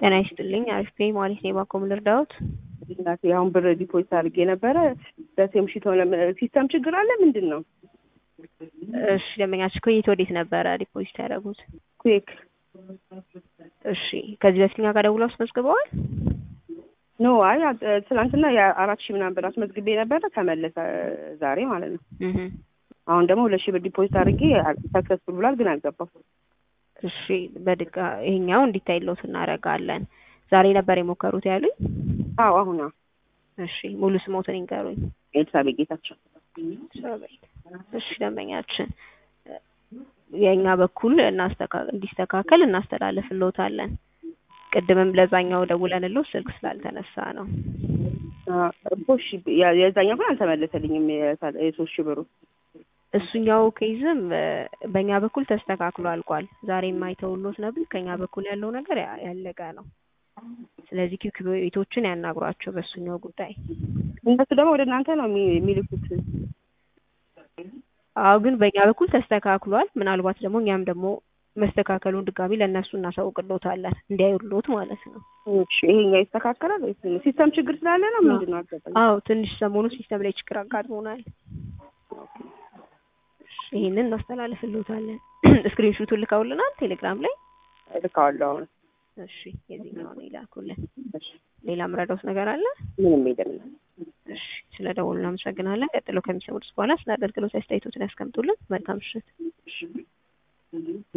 ጤና ይስጥልኝ። አሪፍ ፔይ ማለት ነው። የባንኮም ልርዳዎት? እናቴ አሁን ብር ዲፖዚት አድርጌ ነበረ። በሴም ሺት ሆነ። ሲስተም ችግር አለ ምንድን ነው? እሺ ደንበኛችሁ ከየት ወዴት ነበረ ዲፖዚት ያደረጉት? ኩዌክ እሺ ከዚህ በፊት እኛ ጋር ደውለው አስመዝግበዋል? ኖ አይ ትናንትና የአራት ሺህ ምናምን ብር አስመዝግቤ ነበረ ተመለሰ ዛሬ ማለት ነው። እህ አሁን ደግሞ ሁለት ሺህ ብር ዲፖዚት አድርጌ ሰክሰስፉል ብሏል፣ ግን አልገባም። እሺ በድጋ ይሄኛው እንዲታይልዎት እናደርጋለን። ዛሬ ነበር የሞከሩት ያሉኝ? አዎ አሁን አዎ። እሺ ሙሉ ስሞትን ይንገሩኝ። ኤልሳቤጥ ጌታቸው። ኤልሳቤጥ። እሺ ደንበኛችን የእኛ በኩል እናስተካ- እንዲስተካከል እናስተላልፍልዎታለን። ቅድምም ለዛኛው ደውለንልዎ ስልክ ስላልተነሳ ነው። እሺ የዛኛው ግን አልተመለሰልኝም የሶስት ሺህ ብሩ እሱኛው ኬዝም በእኛ በኩል ተስተካክሎ አልቋል። ዛሬ የማይተውሎት ነበር። ከኛ በኩል ያለው ነገር ያ- ያለቀ ነው። ስለዚህ ኪክ ቤቶችን ያናግሯቸው በእሱኛው ጉዳይ። እነሱ ደግሞ ወደ እናንተ ነው የሚ- የሚልኩት። አዎ ግን በእኛ በኩል ተስተካክሏል። ምናልባት ደግሞ እኛም ደግሞ መስተካከሉን ድጋሚ ለእነሱ እናሳውቅልዎታለን እንዲያዩልዎት ማለት ነው። እሺ ይሄኛው ይስተካከላል ወይስ ሲስተም ችግር ስላለ ነው ምንድን ነው አልገባኝም። አዎ ትንሽ ሰሞኑ ሲስተም ላይ ችግር አጋጥሞናል። ይሄንን እናስተላልፍልዎታለን። ስክሪን ሹቱን ልከውልናል ቴሌግራም ላይ። እልካዋለሁ አሁን። እሺ የዚህኛውን ይላኩልን። እሺ ሌላ ምረዳውት ነገር አለ? ምንም የለም። እሺ ስለ ደወሉ እናመሰግናለን። ቀጥሎ ከሚሰሙት በኋላ ስለ አገልግሎት አስተያየቶትን ያስቀምጡልን። መልካም ምሽት። እሺ